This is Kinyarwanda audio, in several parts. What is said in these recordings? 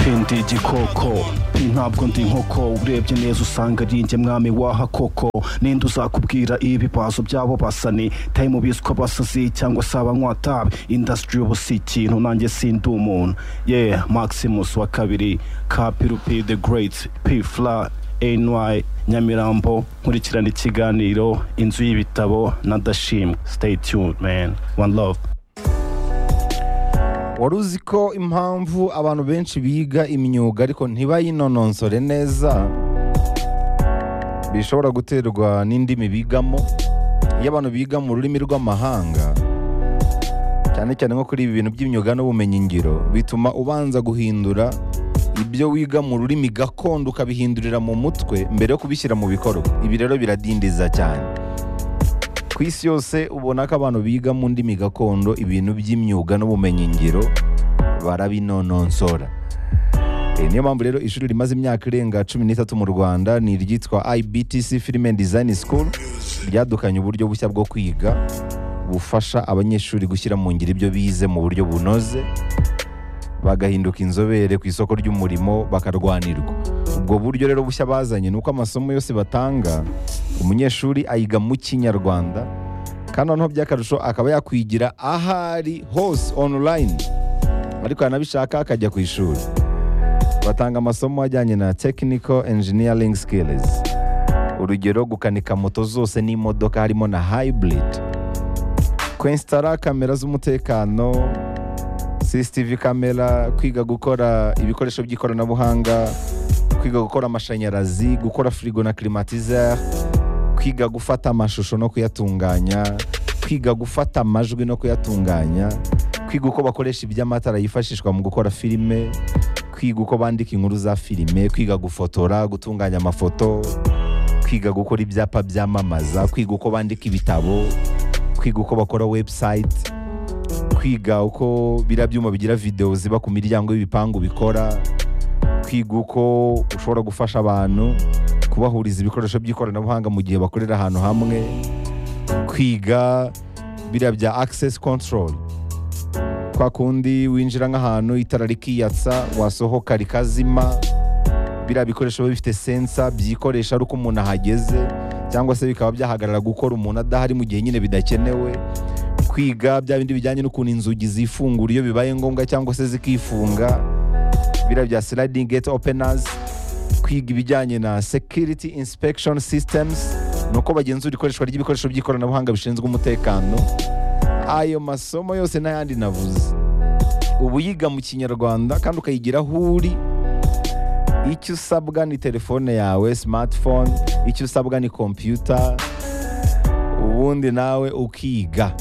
sindi igikoko ntabwo ndi inkoko urebye neza usanga ari njye mwami waha koko ninde uzakubwira ibibazo byabo basani tayi mu biswa basazi cyangwa se abanywa tabi indasitiri ubu si ikintu nanjye sindi umuntu ye maximus wa kabiri kapirupi de gereti pifura ny nyamirambo nkurikirana ikiganiro inzu y'ibitabo na dashimwe stay tuned man one love wari uzi ko impamvu abantu benshi biga imyuga ariko ntibayinononsore neza bishobora guterwa n'indimi bigamo iyo abantu biga mu rurimi rw'amahanga cyane cyane nko kuri ibi bintu by'imyuga n'ubumenyingiro bituma ubanza guhindura ibyo wiga mu rurimi gakondo ukabihindurira mu mutwe mbere yo kubishyira mu bikorwa ibi rero biradindiza cyane ku isi yose ubona ko abantu biga mu ndimi gakondo ibintu by'imyuga n'ubumenyingiro barabinononsora Eh, niyo mpamvu rero ishuri rimaze imyaka irenga cumi n'itatu mu rwanda ni iryitwa ibtc film and design school ryadukanye uburyo bushya bwo kwiga bufasha abanyeshuri gushyira mu ngiro ibyo bize mu buryo bunoze bagahinduka inzobere ku isoko ry'umurimo bakarwanirwa ubwo buryo rero bushya bazanye ni uko amasomo yose batanga umunyeshuri ayiga mu kinyarwanda kandi noneho by'akarusho akaba yakwigira ahari hose online ariko yanabishaka akajya ku ishuri batanga amasomo ajyanye na technical engineering skills urugero gukanika moto zose n'imodoka harimo na hybrid kwensitara kamera z'umutekano CCTV kamera kwiga gukora ibikoresho by'ikoranabuhanga kwiga gukora amashanyarazi gukora firigo na climatiseur kwiga gufata amashusho no kuyatunganya kwiga gufata amajwi no kuyatunganya kwiga uko bakoresha iby'amatara yifashishwa mu gukora filime kwiga uko bandika inkuru za filime kwiga gufotora gutunganya amafoto kwiga gukora ibyapa byamamaza kwiga uko bandika ibitabo kwiga uko bakora website kwiga uko biriya byuma bigira videwo ziba ku miryango y'ibipangu bikora kwiga uko ushobora gufasha abantu kubahuriza ibikoresho by'ikoranabuhanga mu gihe bakorera ahantu hamwe kwiga biriya bya access control kwa kundi winjira nk'ahantu itara rikiyatsa wasohoka rikazima biriya bikoresho biba bifite sensa byikoresha ari uko umuntu ahageze cyangwa se bikaba byahagarara gukora umuntu adahari mu gihe nyine bidakenewe kwiga bya bindi bijyanye n'ukuntu inzugi zifungura iyo bibaye ngombwa cyangwa se zikifunga biriya bya sliding gate openers kwiga ibijyanye na security inspection systems ni uko bagenzura ikoreshwa ry'ibikoresho by'ikoranabuhanga bishinzwe umutekano ayo masomo yose n'ayandi navuze uba uyiga mu kinyarwanda kandi ukayigira aho uri icyo usabwa ni telefone yawe smartphone icyo usabwa ni computer ubundi nawe ukiga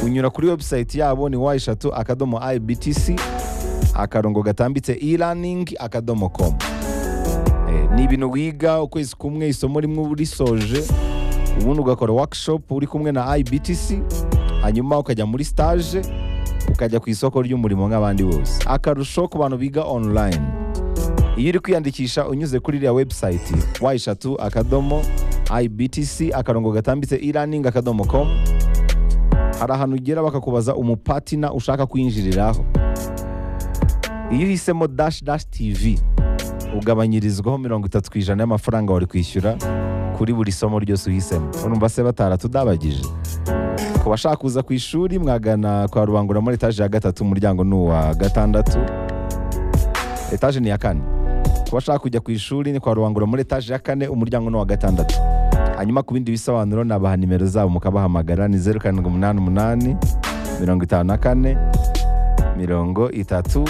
unyura kuri website yabo ni wa eshatu akadomo ibtc akarongo gatambitse e-learning akadomo com Eh, ni ibintu wiga ukwezi kumwe isomo rimwe uba urisoje ubundi ugakora workshop uri kumwe na ibtc hanyuma ukajya muri stage ukajya ku isoko ry'umurimo nk'abandi bose akarusho ku bantu biga online iyo uri kwiyandikisha unyuze kuri iriya website wa eshatu akadomo ibtc akarongo gatambitse e-learning akadomo com hari ahantu ugera bakakubaza umupatina ushaka kwinjiriraho iyo uhisemo dash dash tv ugabanyirizwaho mirongo itatu ku ijana y'amafaranga wari kwishyura kuri buri somo ryose uhisemo urumva se bataratudabagije ku bashaka kuza ku ishuri mwagana kwa rubangura muri etaje ya gatatu umuryango ni uwa gatandatu etaje ni iya kane ku bashaka kujya ku ishuri ni kwa rubangura muri etaje ya kane umuryango ni uwa gatandatu hanyuma ku bindi bisobanuro nabaha nimero zabo mukabahamagara ni zeru karindwi umunani umunani mirongo itanu na kane mirongo itatu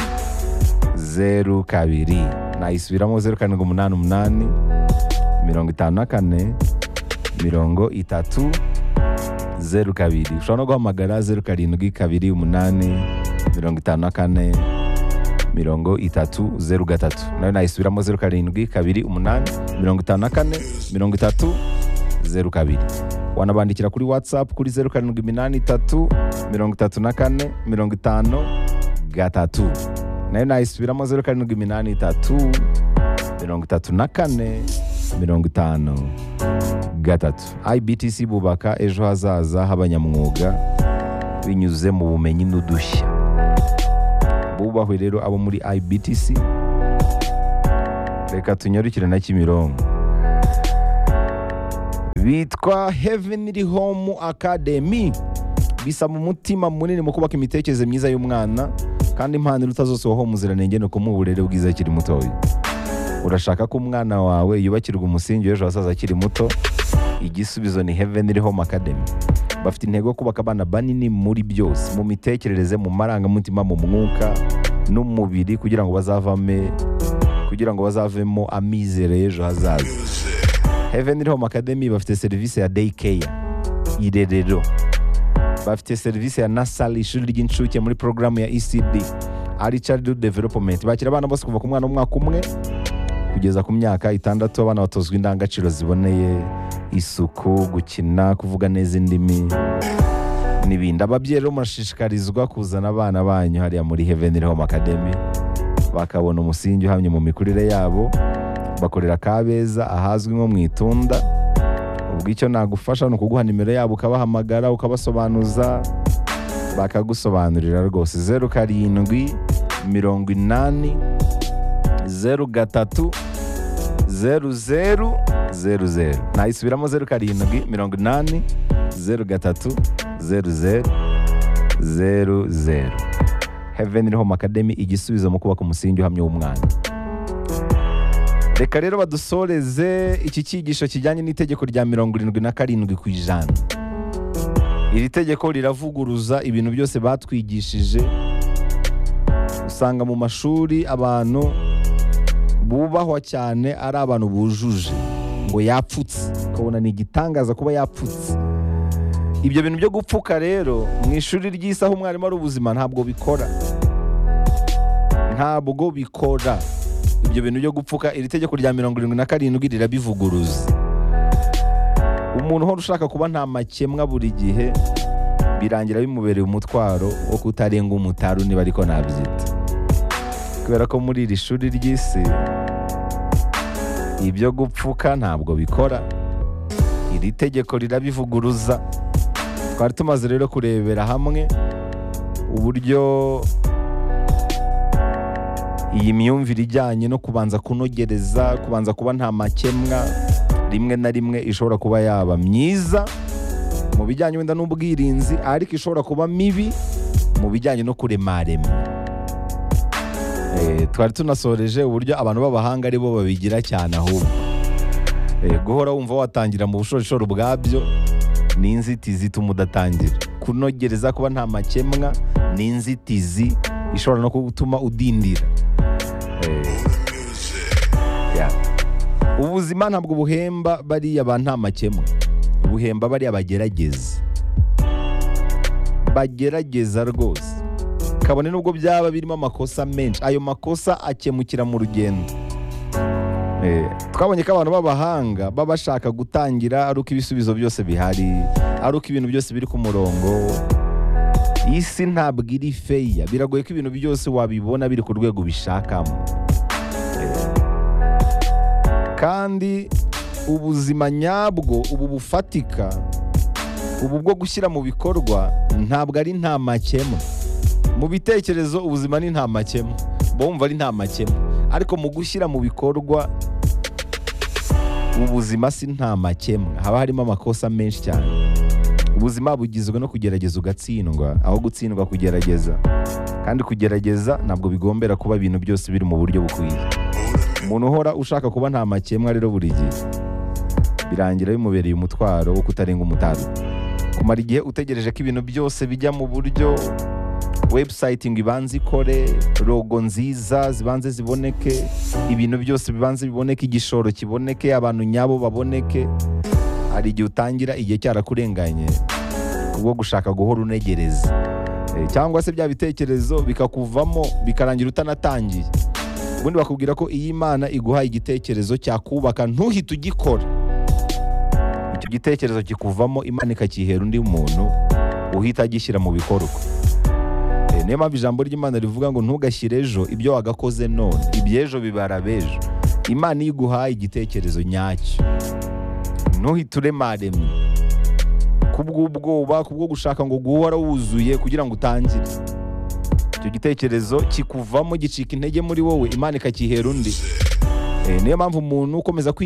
zeru kabiri nayisubiramo zeru karindwi umunani umunani mirongo itanu na kane mirongo itatu zeru kabiri ushobora no guhamagara zeru karindwi kabiri umunani mirongo itanu na kane mirongo itatu zeru gatatu nayo nayisubiramo zeru karindwi kabiri umunani mirongo itanu na kane mirongo itatu zeru kabiri wanabandikira kuri whatsapp kuri zeru karindwi iminani itatu mirongo itatu na kane mirongo itanu gatatu nayo nayisubiramo zeru karindwi iminani itatu mirongo itatu na kane mirongo itanu gatatu ibtc bubaka ejo hazaza h'abanyamwuga binyuze mu bumenyi n'udushya bubahe rero abo muri ibtc reka tunyarukire na kimironko bitwa heavenly home academy bisaba umutima munini mu kubaka imitekerereze myiza y'umwana kandi impano iruta zose waho umuziranenge ni ukumuha uburere bwiza akiri mutoya urashaka ko umwana wawe yubakirwa umusingi w'ejo hazaza akiri muto igisubizo ni heavenly home academy bafite intego yo kubaka abana banini muri byose mu mitekerereze mu marangamutima mu mwuka n'umubiri kugira ngo bazavame kugira ngo bazavemo amizero y'ejo hazaza Heaven Home Academy bafite serivisi ya day care irerero bafite serivisi ya nasari ishuri ry'incuke muri porogaramu ya ECD ari childhood development bakira abana bose kuva ku mwana w'umwaka umwe kugeza ku myaka itandatu abana batozwa indangagaciro ziboneye isuku gukina kuvuga neza indimi n'ibindi ababyeyi rero murashishikarizwa kuzana abana banyu hariya muri Heaven Home Academy bakabona umusingi uhamye mu mikurire yabo bakorera kabeza ahazwi nko mu itunda ubwo icyo nagufasha ni ukuguha nimero yabo ukabahamagara ukabasobanuza bakagusobanurira rwose zeru karindwi mirongo inani zeru gatatu zeru zeru zeru zeru nayisubiramo zeru karindwi mirongo inani zeru gatatu zeru zeru zeru zeru Heaven Home Academy igisubizo mu kubaka umusingi uhamye w'umwana reka rero badusoreze iki cyigisho kijyanye n'itegeko rya mirongo irindwi na karindwi ku ijana iri tegeko riravuguruza ibintu byose batwigishije usanga mu mashuri abantu bubahwa cyane ari abantu bujuje ngo yapfutse ukabona ni igitangaza kuba yapfutse ibyo bintu byo gupfuka rero mu ishuri ry'isaha umwarimu ari ubuzima ntabwo bikora ntabwo bikora ibyo bintu byo gupfuka iri tegeko rya mirongo irindwi na karindwi rirabivuguruza umuntu uhora ushaka kuba nta makemwa buri gihe birangira bimubereye umutwaro wo kutarenga umutaru niba ariko nabyita kubera ko muri iri shuri ry'isi ibyo gupfuka ntabwo bikora iri tegeko rirabivuguruza twari tumaze rero kurebera hamwe uburyo iyi myumvire ijyanye no kubanza kunogereza kubanza kuba nta makemwa rimwe na rimwe ishobora kuba yaba myiza mu bijyanye wenda n'ubwirinzi ariko ishobora kuba mibi mu bijyanye no kuremarema Eh, twari tunasoreje uburyo abantu b'abahanga ari bo babigira cyane ahubwo Eh, guhora wumva watangira mu bushorishori bwabyo ni inzitizi ituma udatangira kunogereza kuba nta makemwa ni inzitizi ishobora no gutuma udindira Yeah. ubuzima ntabwo buhemba bariya ba nta makemwa buhemba bariya bagerageza bagerageza rwose kabone nubwo byaba birimo amakosa menshi ayo makosa akemukira mu rugendo Eh, twabonye ko abantu b'abahanga baba bashaka gutangira ari uko ibisubizo byose bihari ari uko ibintu byose biri ku murongo iyi si ntabwo iri feya biragoye ko ibintu byose wabibona biri ku rwego ubishakamo kandi ubuzima nyabwo ubu bufatika ubu bwo gushyira mu bikorwa ntabwo ari nta makemwa mu bitekerezo ubuzima ni nta makemwa bumva ari nta makemwa ariko mu gushyira mu bikorwa ubuzima si nta makemwa haba harimo amakosa menshi cyane ubuzima bugizwe no kugerageza ugatsindwa aho gutsindwa kugerageza kandi kugerageza ntabwo bigombera kuba ibintu byose biri mu buryo bukwiye umuntu uhora ushaka kuba nta makemwa rero buri gihe birangira bimubereye umutwaro wo kutarenga umutaru kumara igihe utegereje ko ibintu byose bijya mu buryo webusayitingi ibanza ikore rogo nziza zibanze ziboneke ibintu byose bibanze biboneke igishoro kiboneke abantu nyabo baboneke hari igihe utangira igihe cyarakurenganye kubwo gushaka guhora unegereza Eh, cyangwa se bya bitekerezo bikakuvamo bikarangira utanatangiye ubundi bakubwira ko iyi Imana iguha igitekerezo cyakubaka ntuhite ugikora icyo gitekerezo kikuvamo Imana ikakihera undi muntu uhita agishyira mu bikorwa Eh, niyo mpamvu ijambo ry'Imana rivuga ngo ntugashyire ejo ibyo wagakoze none iby'ejo bibara b'ejo Imana iyo iguhaye igitekerezo nyacyo ntuhite uremaremye kubw'ubwoba kubwo gushaka ngo guhora wuzuye kugira ngo utangire icyo gitekerezo kikuvamo gicika intege muri wowe imana ikakihera undi Eh, niyo mpamvu umuntu ukomeza kwiga